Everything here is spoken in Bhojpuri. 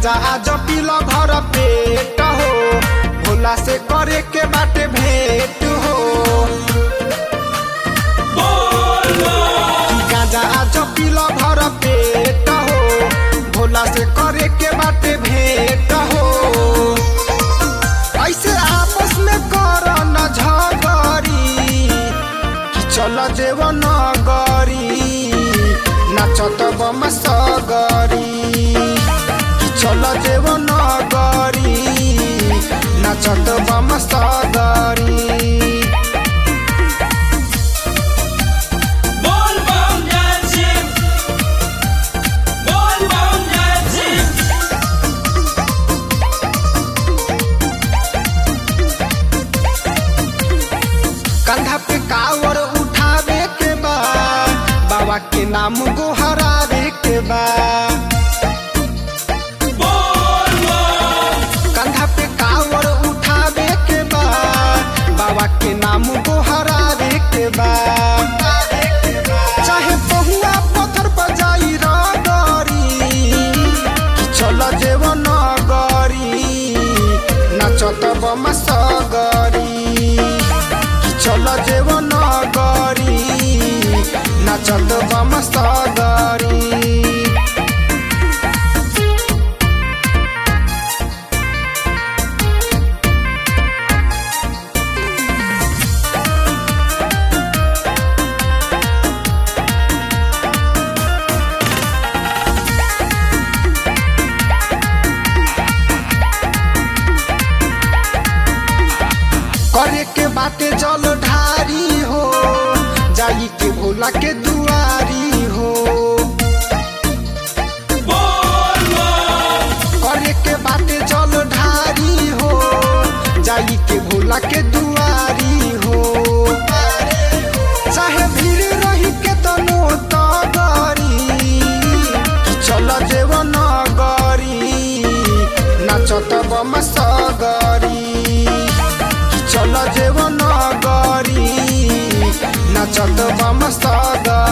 गाजा आज पील भर पेट हो भोला से करे के बाटे भेंट हो गाजा आज पील भर पेट हो भोला से करे के बाटे भेंट हो ऐसे आपस में कर न झगड़ी कि चल देव नगरी नाचत बम सगरी कि चल देव नगरी नाचत बम सगरी बोल बम जय शिव बोल बम जय शिव कंधा पे कावर उठावे के बा बाबा के नाम गोहरावे के बा बोल बम कंधा पे कावर उठावे के बा बाबा के नाम गोहरावे के बा चाहे बहुआ पत्थर पर जाई रगरी चल जेव नगरी नाचत बम सगरी चल जेव नगरी नाचत बम सगरी करे के बाटे जल ढारी हो जाई के भोला के दुआरी हो बोल बम करे के बाटे जल ढारी हो जाई के भोला के दुआरी हो चाहे भीड़ रही के तनो तगरी चल जेव नगरी नाचत बम सगरी चल जेव नगरी नाचत बम सगरी